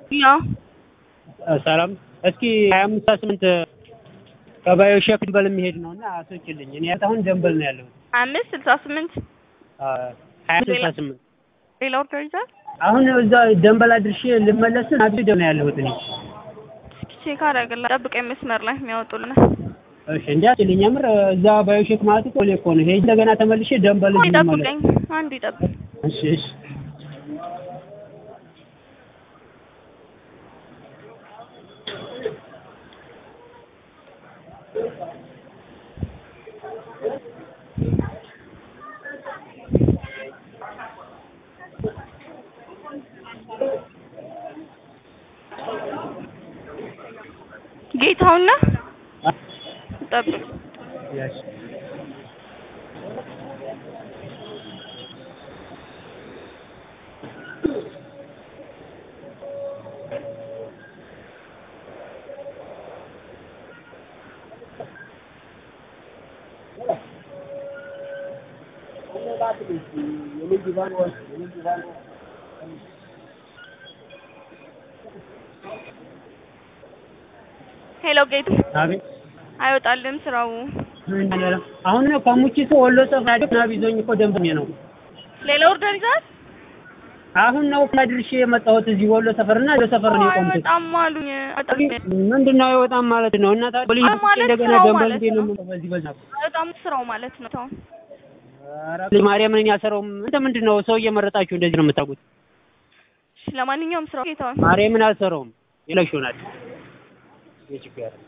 ያው ሰላም እስኪ ሀያ አምስት ስምንት ከባዮ ሼክ ደንበል የሚሄድ ነው እና አስወጪልኝ። እኔ አሁን ደንበል ነው ያለሁት። አምስት ስልሳ ስምንት ሀያ ስልሳ ስምንት ሌላ ኦርደር ይዛል። አሁን እዛ ደንበል አድርሼ ልመለስ ናቢ ደም ነው ያለሁት እኔ። እስኪ ቼክ አደርግልህ። ጠብቀኝ መስመር ላይ የሚያወጡልን እሺ እንዲያችልኝ የምር እዛ ባዮ ሼክ ማለት እኮ እኔ እኮ ነው ሄጅ እንደገና ተመልሼ ደንበል ቆይ ልመለስ። ጠብቀኝ፣ አንድ ይጠብቅ። እሺ እሺ ጌታውን ነህ? ጠብቅ። ያሽ ሄሎ ጌቱ፣ አቤት አይወጣልም ስራው። አሁን ነው ከሙቺቶ ወሎ ሰፈር አይደል ናቢ ይዞኝ እኮ ደንበኛ ነው። ሌላ ኦርደር ይዛል። አሁን ነው ከድርሼ የመጣሁት እዚህ ወሎ ሰፈርና ወሎ ሰፈር ነው የቆምኩት። አይወጣም አሉኝ። ምንድን ነው አይወጣም ማለት ነው? እና ታዲያ ፖሊስ አይ ማለት እንደገና ስራው ደንበል ማለት እንዴት ነው ነው። የምለው በዚህ በዛ አይወጣም ስራው ማለት ነው። ተው ኧረ ማርያምን እኔ አልሰራውም። እንደ ምንድን ነው ሰው እየመረጣችሁ እንደዚህ ነው የምታውቁት? እሺ፣ ለማንኛውም ስራው ጌታውን ማርያምን አልሰራውም። ይለሽ ይሆናል የችግር